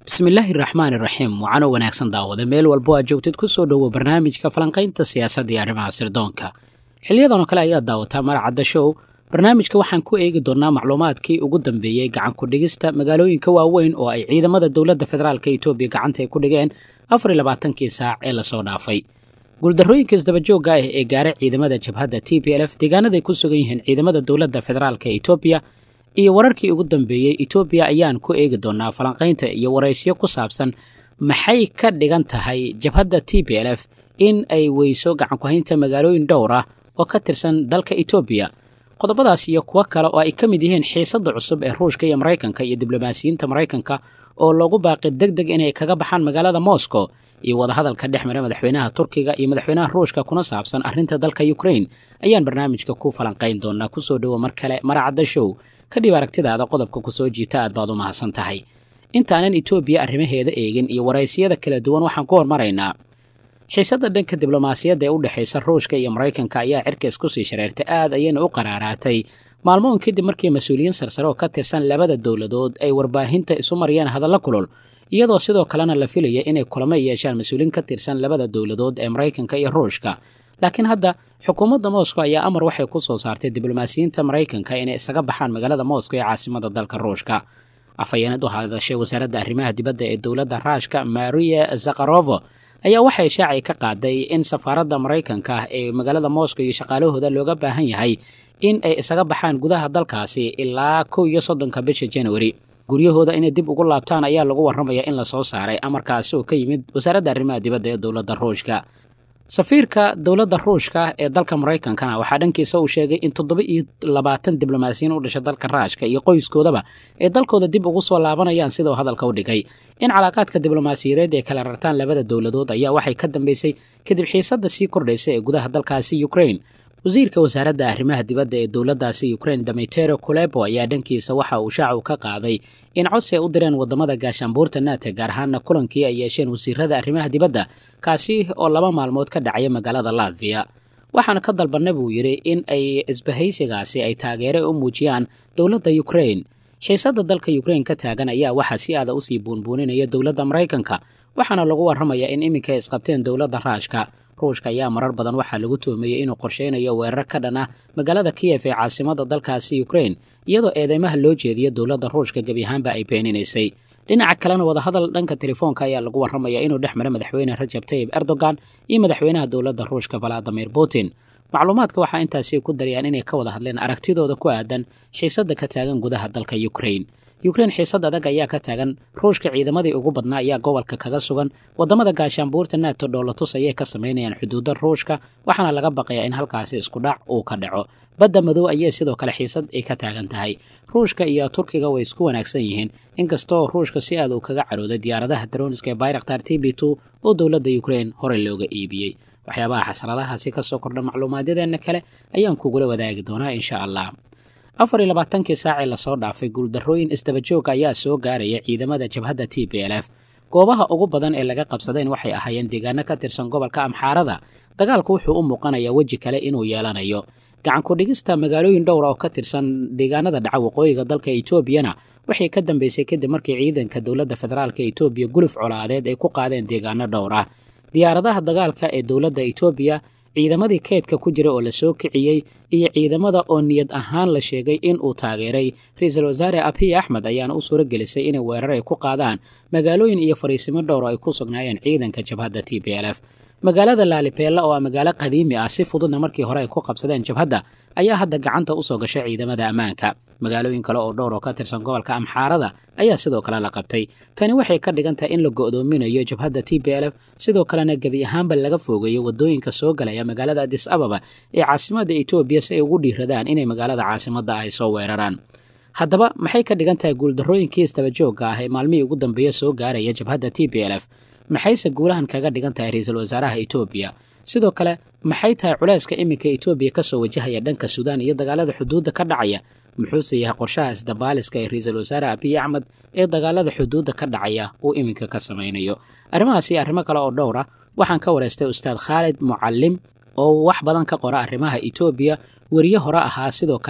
bismillaahi raxmaan iraxiim waxaana wanaagsan daawada meel walbo aad joogtid ku soo dhowo barnaamijka falanqaynta siyaasadda iyo arrimaha sirdoonka xiliyadan oo kale ayaad daawataa maracadda show barnaamijka waxaan ku eegi doonnaa macluumaadkii ugu dambeeyey gacan ku-dhigista magaalooyinka waaweyn oo ay ciidamada dowladda federaalka etoobiya gacanta ay ku dhigeen afar iyo labaatankii saac ee lasoo dhaafay guuldarrooyinka isdabajoogga ah ee gaaray ciidamada jabhadda t p l f deegaanaday ku sugan yihiin ciidamada dowladda federaalka etoobiya iyo wararkii ugu dambeeyey etoobiya ayaan ku eegi doonnaa falanqaynta iyo waraysyo ku saabsan maxay ka dhigan tahay jabhadda t p l f in ay weyso gacankuhaynta magaalooyin dhowr ah oo ka tirsan dalka etoobiya qodobadaas iyo kuwo kale oo ay ka mid yihiin xiisadda cusub ee ruushka iyo maraykanka iyo diblomaasiyiinta maraykanka oo loogu baaqi deg deg inay kaga baxaan magaalada moscow iyo wadahadalka dhex mara madaxweynaha turkiga iyo madaxweynaha ruushka kuna saabsan arrinta dalka ukrain ayaan barnaamijka ku falanqayn doonaa kusoo dhowo mar kale maracadda show kadhib aragtidaada qodobka ku soo jiita aad baad u mahadsan tahay intaanan etoobiya arrimaheeda eegin iyo waraysiyada kala duwan waxaan ku hormaraynaa xiisadda dhanka diblomaasiyadda ee u dhexaysa ruushka iyo maraykanka ayaa cirkays kusii shareertay aad ayayna u qaraaraatay maalmoon kadib markii mas-uuliyiin sarsare oo ka tirsan labada dowladood ay warbaahinta isu mariyeen hadalla kulul iyadoo sidoo kalena la filaya inay kulamo yeeshaan mas-uuliyiin ka tirsan labada dowladood ee maraykanka iyo ruushka laakiin hadda xukuumadda moscow ayaa amar waxay ku soo saartay diblomaasiyiinta maraykanka inay isaga baxaan magaalada moscow ee caasimada dalka ruushka afhayeenad u hadashay wasaaradda arrimaha dibadda ee dowladda raashka maria zakharovo ayaa waxay shaacay ka qaaday in safaaradda maraykanka ah ee magaalada moscow iyo shaqaalahooda looga baahan yahay in ay isaga baxaan gudaha dalkaasi ilaa kow iyo soddonka bisha januari guryahooda inay dib ugu laabtaan ayaa lagu warramaya in lasoo saaray amarkaasi oo ka yimid wasaaradda arrimaha dibadda ee dowladda ruushka safiirka dowladda ruushka ee dalka maraykankana waxaa dhankiisa uu sheegay in toddoba iyo labaatan diblomaasiyiin u dhashay dalka raashka iyo qoyskoodaba ay dalkooda dib ugu soo laabanayaan sidau hadalka u dhigay in calaaqaadka diblomaasiyadeed ay kala rartaan labada dowladood ayaa waxay ka dambeysay kadib xiisadda sii kordhaysa ee gudaha dalkaasi ukrain wasiirka wasaaradda arrimaha dibadda ee dowladdaasi ukrain damitero kulebo ayaa dhankiisa waxa uu shaacu ka qaaday in codsi ay u direen waddamada gaashaanbuurta naata gaar ahaana kulankii ay yeesheen wasiirada arrimaha dibadda kaasi oo laba maalmood ka dhacaya magaalada latviya waxaana ka dalbanna buu yidhi in ay isbahaysigaasi ay taageere u muujiyaan dowladda ukrain xiisadda dalka ukrain ka taagan ayaa waxaa si aada usii buunbuuninaya dowladda maraykanka waxaana lagu warramayaa in iminka ay isqabteen dowladda raashka ruushka ayaa marar badan waxaa lagu tuhmeeyey inuu qorsheynayo weerar ka dhan ah magaalada kiyef ee caasimada dalkaasi ukrain iyadoo eedeymaha loo jeediyo dowladda ruushka gebi ahaanba ay beeninaysay dhinaca kalena wadahadal dhanka telefoonka ayaa lagu warramaya inuu dhex mara madaxweyne rajab tayib erdogan iyo madaxweynaha dowladda ruushka valadimir putin macluumaadka waxaa intaasi ku darayaan inay ka wada hadleen aragtidooda ku aadan xiisadda ka taagan gudaha dalka ukrain ukrain xiisad adag ayaa ka taagan ruushka ciidamadii ugu badnaa ayaa gobolka kaga sugan waddamada gaashaanbuurta nato dhoolatus ayay ka samaynayaan xuduudda ruushka waxaana laga baqayaa in halkaasi isku dhac uu ka dhaco badda madow ayay sidoo kale xiisad ay ka taagan tahay ruushka iyo turkiga way isku wanaagsan yihiin inkastoo ruushka si aad uu kaga carooday diyaaradaha daroniska ee bayraktar t b two oo dowladda ukrain horey looga iibiyey waxyaabaha xasradahaasi ka soo kordha macluumaadyadeenna kale ayaan kugula wadaagi doonaa insha allah afar iyo labaatankii saacee lasoo dhaafay guuldarrooyin isdabajooga ayaa soo gaaraya ciidamada jabhadda t p l f goobaha ugu badan ee laga qabsadeen waxay ahaayeen deegaano ka tirsan gobolka amxaarada dagaalku wuxuu u muuqanayaa weji kale inuu yeelanayo gacan ku-dhigista magaalooyin dhowra oo ka tirsan deegaanada dhaca waqooyiga dalka etoobiyana waxay ka dambeysay kadib markii ciidanka dowladda federaalka etoobiya guluf colaadeed ay ku qaadeen deegaano dhowr ah diyaaradaha dagaalka ee dowladda etoobiya ciidamadii keydka ku jira oo la soo kiciyey iyo ciidamada oo niyad ahaan la sheegay in uu taageeray ra-iisul wasaare abiy axmed ayaana u suuro gelisay inay weerar ay ku qaadaan magaalooyin iyo fariisimo dhowr oo ay ku sugnaayeen ciidanka jabhadda t p l f magaalada laalibeella oo ah magaalo qadiimi ah si fududna markii hore ay ku qabsadeen jabhadda ayaa hadda gacanta usoo gashay ciidamada ammaanka magaalooyin kale oo dhowr oo ka tirsan gobolka amxaarada ayaa sidoo kale la qabtay tani waxay ka dhigan tahay in la go'doominayo jabhadda t p l f sidoo kalena gebi ahaanba laga foogeeyo waddooyinka soo galaya magaalada adis ababa ee caasimada etoobiya si ay ugu dhiiradaan inay magaalada caasimadda ay soo weeraraan haddaba maxay ka dhigan tahay guuldarrooyinkii isdabajoogga ah ee maalmihii ugu dambeeya soo gaaraya jabhadda t p l f maxayse guulahan kaga dhigan tahay ra-iisul wasaaraha etoobiya sidoo kale maxay tahay culayska iminka etoobiya ka soo wajahaya dhanka suudaan iyo dagaalada xuduudda ka dhacaya muxuuse yahay qorshaha isdabaaliska ee ra-iisul wasaare abiy axmed ee dagaalada xuduudda ka dhacaya uu iminka ka samaynayo arrimahaas iyo arrimo kale oo dhowr ah waxaan ka wareystay ustaad khaalid mucallim oo wax badan ka qora arrimaha etoobiya weriye hore ahaa sidoo kalena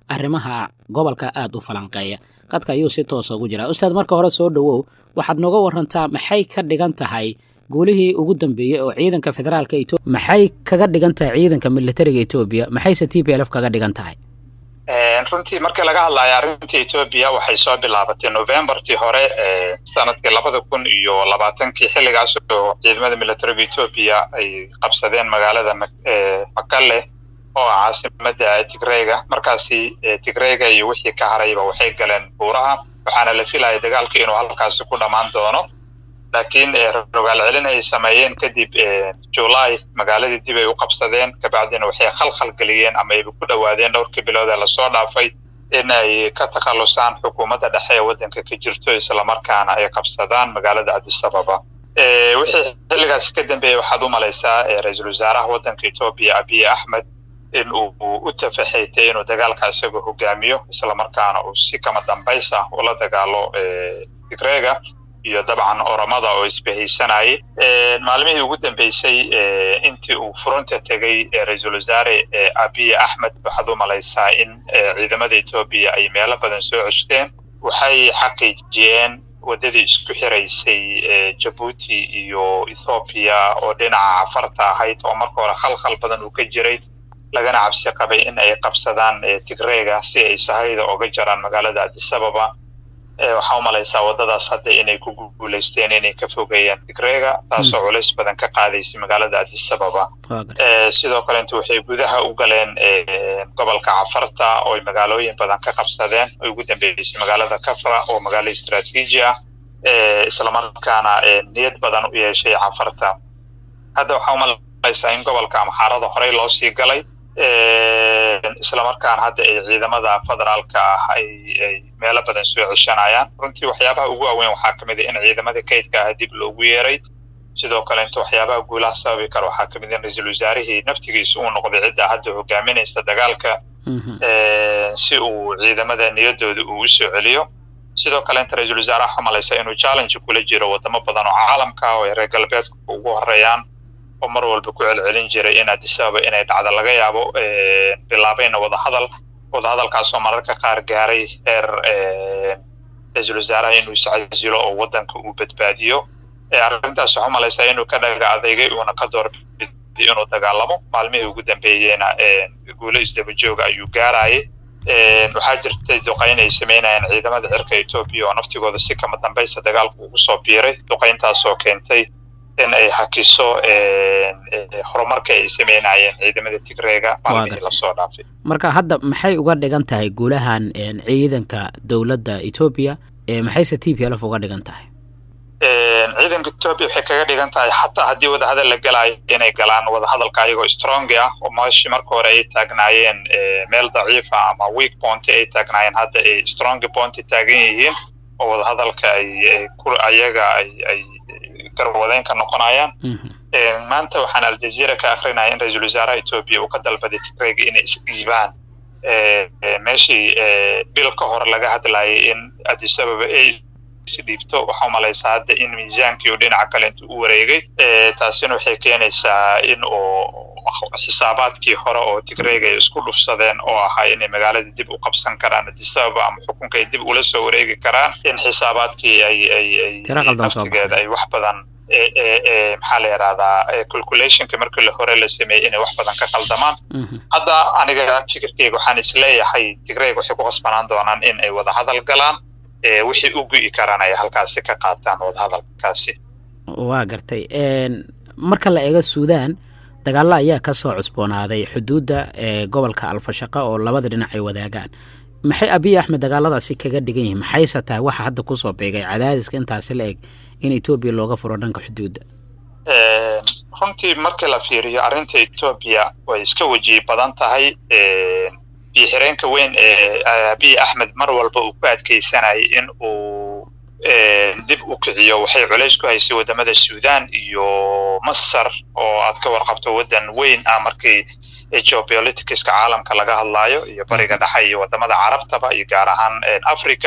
arrimaha gobolka aada u falanqeeya qadka ayuu si toosa ugu jiraa ustaad marka hore soo dhowow waxaad nooga warantaa maxay ka dhigan tahay guulihii ugu dambeeyey oo ciidanka federaalka etoobiya maxay kaga dhigan tahay ciidanka militariga etoobiya maxayse t p l f kaga dhigan tahay runtii markii laga hadlayo arrinta etoobiya waxay soo bilaabatay novembartii hore sanadkii labada kun iyo labaatankii xilligaas oo ciidamada militariga etoobiya ay qabsadeen magaalada makale oo ah caasimada tigreyga markaasi tigreyga iyo wixii ka harayba waxay galeen buuraha waxaana la filaya dagaalka inuu halkaasi ku dhammaan doono laakiin rogaal celin ay sameeyeen kadib julay magaaladii dib ay u qabsadeen kabacdina waxay khalkhal geliyeen ama ayba ku dhowaadeen dhowrkii bilood ee lasoo dhaafay in ay ka takhalusaan xukuumadda dhexe ee waddanka ka jirto islamarkaana ay qabsadaan magaalada cabdisababa wixii xilligaasi ka dambeeyey waxaad u malaysaa ra-iisul wasaaraha waddanka etoobiya abiy axmed in uu u tafaxaytay inuu dagaalka isagoo hogaamiyo islamarkaana uu si kama dambays ah ula dagaalo tigreega iyo dabcan oramada oo isbahaysanayay maalmihii ugu dambeysay intii uu furunta tegey ra-iisul wasaare abiy axmed waxaad u malaysaa in ciidamada etoobiya ay meelo badan soo ceshteen waxay xaqiijiyeen waddadii isku xiraysay jabuuti iyo ethoobiya oo dhinaca cafarta ahayd oo marka hore khalkhal badan uu ka jiray lagana cabsi qabay in ay qabsadaan tigreega si ay sahayda oga jaraan magaalada cabdisababa waxaa u malaysaa waddadaas hadda inay ku guulaysteen inay ka fogeeyaan tigreega taasoo culays badan ka qaadaysay magaalada cabdisababa sidoo kale intu waxay gudaha u galeen gobolka cafarta oo ay magaalooyin badan ka qabsadeen oo ugu dambeysay magaalada kafra oo magaalo istraatiiji ah islamarkaana niyad badan u yeeshay cafarta hadda waxaa umalaysaa in gobolka amxaarada horey loo sii galay islamarkaana hadda ay ciidamada federaalka ah ay ay meelo badan soo ceshanayaan runtii waxyaabaha ugu waaweyn waxaa ka mid a in ciidamada kaydka ah dib loogu yeeray sidoo kale inta waxyaabaha guulaha sababi kara waxaa ka mid in ra-iisul wasaarihii naftigiisa uu noqday cidda hadda hogaaminaysa dagaalka si uu ciidamada niyadooda uu u soo celiyo sidoo kale inta ra-iisul wasaaraha xumalaysa inuu challenge kula jiro wadamo badan oo caalamka oo ay reer galbeedka ugu horeeyaan oo mar walba ku celcelin jiray in adisababa inay dhacda laga yaabo bilaabayna wadahadal wadahadalkaasoo mararka qaar gaaray heer ra-iisul wasaaraha inuu iscasilo oo waddanka uu badbaadiyo arrintaas waxaa umalaysaa inuu ka dhaga adeygay uuna ka doorbiday inuu dagaalamo maalmihii ugu dambeeyeyna guulo isdabajooga ayuu gaarayay waxaa jirtay duqayn ay samaynayeen ciidamada cirka etoobiya oo naftigooda si kama dambaysta dagaalka ugu soo biiray duqayntaasoo keentay in ay hakiso horumarka ay samaynayeen ciidamada tigreega maalmihii lasoo dhaafay marka hadda maxay uga dhigan tahay guulahan ciidanka dowladda etoobiya maxayse t p l f uga dhigan tahay ciidanka etoobiya waxay kaga dhigan tahay xataa haddii wadahadal la gelayo inay galaan wadahadalka ayagoo strongi ah oo meeshii marka hore ay taagnaayeen meel daciifa ama weak bonty ay taagnaayeen hadda ay strongi bonty taagan yihiin oo wadahadalka ay ayaga ay ay garwadeyn ka noqonayaan maanta waxaan aljazeera ka akrinaya in ra-iisul wasaaraha etoobiya uu ka dalbaday tigreyga inay isdhiibaan meeshii bil ka hor laga hadlayay in adisababa ay isdhiibto waxaa umalaysaa hadda in miisaankii uu dhinaca kale intuu u wareegay taasina waxay keenaysaa in uu xisaabaadkii hore oo tigreyga ay isku dhufsadeen oo ahaa inay magaalada dib u qabsan karaan adisababa ama xukunka ay dib ula soo wareegi karaan in xisaabaadkii ay ay ay naftigeeda ay wax badan maxaa la yidhahdaa calculationka markii hore la sameeyey inay wax badan ka qaldamaan hadda aniga fikirkeyga waxaan isleeyahay tigreyga waxay ku qasbanaan doonaan in ay wadahadal galaan wixii u gu'i karaan ay halkaasi ka qaataan wadahadalkaasi waa gartay marka la eego suudaan dagaalla ayaa ka soo cusboonaaday xuduudda ee gobolka alfashaqa oo labada dhinac ay wadaagaan maxay abiy axmed dagaaladaasi kaga dhigan yihiin maxayse tahay waxa hadda kusoo beegay cadaadiska intaasi la eg in etoobiya looga furo dhanka xuduudda runtii markii la fiiriyo arrinta etoobiya way iska wejihi badan tahay biyo xireenka weyn ee abiy axmed mar walba uu ku adkeysanayay in uu dib u kiciyo waxay culays ku haysay wadamada suudan iyo masar oo aad ka warqabto waddan weyn ah markii geopoliticska caalamka laga hadlayo iyo bariga dhexe iyo wadamada carabtaba iyo gaar ahaan africa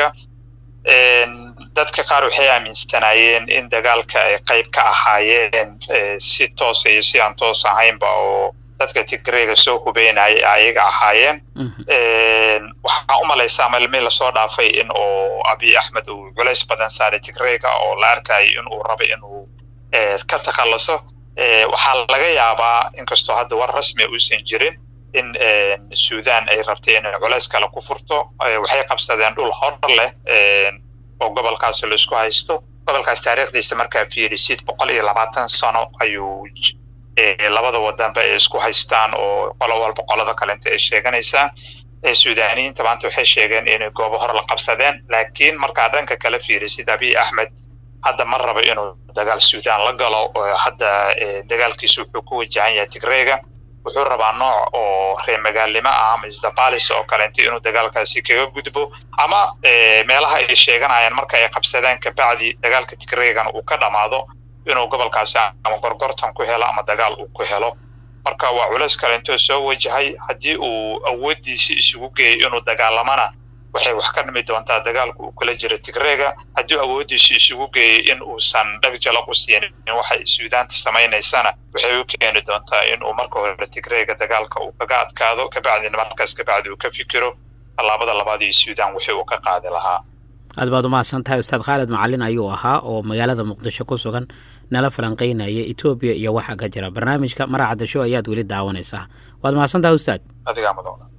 dadka qaar waxay aaminsanaayeen in dagaalka ay qayb ka ahaayeen si toosa iyo si aan toos ahaynba oo dadka tigreyga soo hubeynaya ayaga ahaayeen waxaa u malaysaa malmii lasoo dhaafay in uu abiy axmed uu culays badan saaray tigreyga oo la arkayo in uu rabo inuu ka takhaluso waxaa laga yaabaa inkastoo hadda war rasmi uusan jirin in sudan ay rabtay inay culays kale ku furto waxay qabsadeen dhul hor leh oo gobolkaas laisku haysto gobolkaas taariikhdiisa markaa fiirisid boqol iyo labaatan sano ayuu labada wadanba ay isku haystaan oo qolo walba qolada kalenta ay sheeganaysaa suudaniyiinta maanta waxay sheegeen inay goobo hor la qabsadeen laakiin markaa dhanka kala fiirisid abiy axmed hadda ma rabo inuu dagaal sudan la galo hadda dagaalkiisu wuxuu ku wajahan yahay tigreyga wuxuu rabaa nooc oo reer magaalnimo ah ama isdabalis oo kalenta inuu dagaalkaasi kaga gudbo ama meelaha ay sheeganayaan marka ay qabsadeen kabacdi dagaalka tigreygana uu ka dhammaado inuu gobolkaasi ama gorgortan ku helo ama dagaal uu ku helo marka waa culays kalentoo soo wajahay haddii uu awooddiisi isugu geeyay inuu dagaalamana waxay wax ka dhimi doontaa dagaalka uu kula jira tigreyga haddii awooddiisi isugu geeyay in uusan dhag jalaq u siinin waxay suudaanta samaynaysana waxay u keeni doontaa in uu marka hore tigreyga dagaalka uu kaga adkaado kabacdina markaas kabacdi uu ka fikiro tallaabada labaad iyo suudan wixii uu ka qaadi lahaa aad baad umahadsan tahay ustaad khaalid macalin ayuu ahaa oo magaalada muqdisho ku sugan nala falanqeynaya etoobiya iyo waxa ka jira barnaamijka maracadda show ayaad weli daawanaysaa waad mahadsan tahay ustaad adigaa mudan